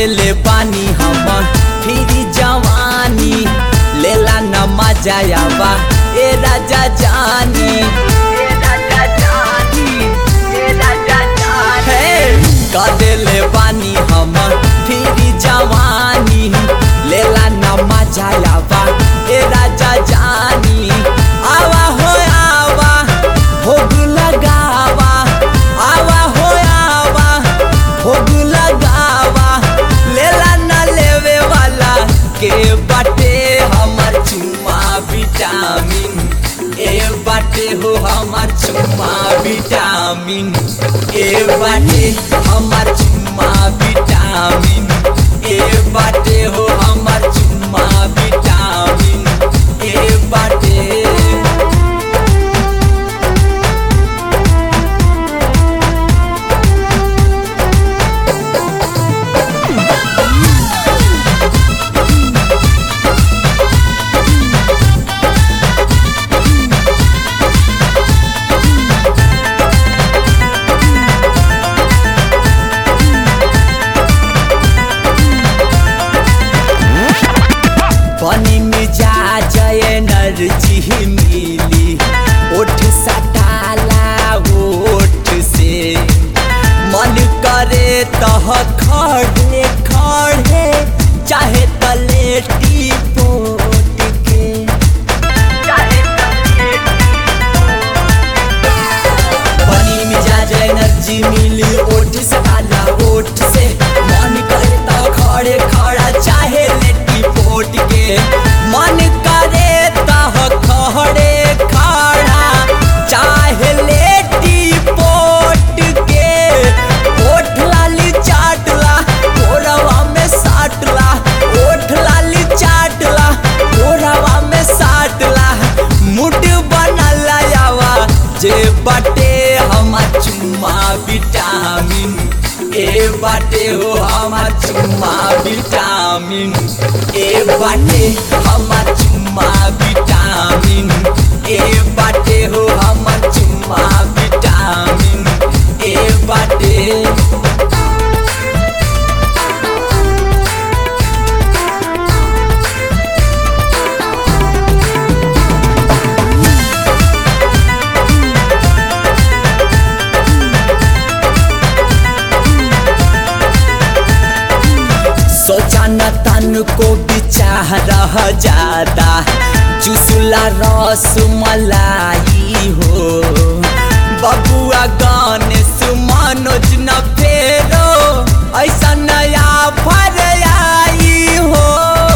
देले पानी हम फिरी जवानी लेला न मजा आवा ए राजा जानी ए राजा जानी ए राजा जानी का देले पानी हम फिरी जवानी लेला न मजा आवा ए राजा जानी आवा हो आवा भोग लगावा आवा हो आवा भोग लगावा लेला न लेवे वाला के बाटे हमर चुम्मा विटामिन ए बाटे हो हमर चुम्मा विटामिन ए बाटे हमर चुम्मा विटामिन ए बाटे हो हमर चुम्मा विटामिन ए बाटे पानी में जा जय एनर्जी मिली ओठ सटाला ओठ से मन करे तह खड़े खड़े चाहे तलेटी पोट के पानी में जा जय एनर्जी मिली ओठ सटाला ओठ से मन करे तह खड़े खड़ा चाहे लेटी पोट के मन करे तह खड़े खड़ा चाहे लेटी पोट के ओठ लाली चाटला कोरवा में साटला ओठ लाली चाटला कोरवा में साटला मुड बनला यावा जे बाटे हमार चुम्मा विटामिन ए बाटे हो हमार चुम्मा विटामिन ए बाटे हमार चुम्मा विटामिन ए बाटे हो हमार चुम्मा विटामिन ए बाटे सोचा न तन को बिचाह रह जाता चुसला रस मलाई हो बबुआ गाने सुमनोज न फेरो ऐसा नया फर आई हो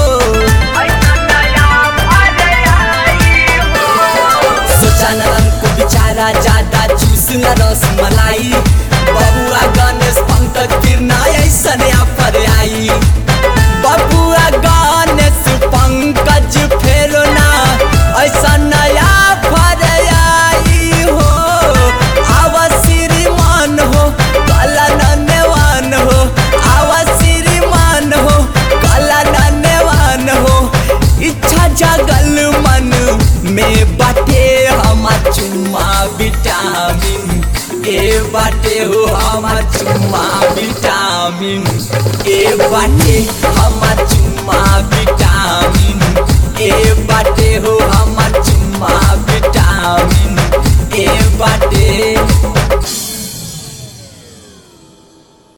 सोचा न तन को बिचारा ज्यादा चुसला रस मलाई बबुआ गणेश पंकज किरना ऐसा नया फर आई बबुआ गणेश पंकज फेरो ना ऐसा नया फर आई हो आवा श्रीमान हो कला नन्यवान हो आवा श्रीमान हो कला नन्यवान हो इच्छा जगल मन में बाटे हमार चुम्मा विटामिन ए बाटे हो हमार चुम्मा विटामिन ए बाटे हमार चुम्मा विटामिन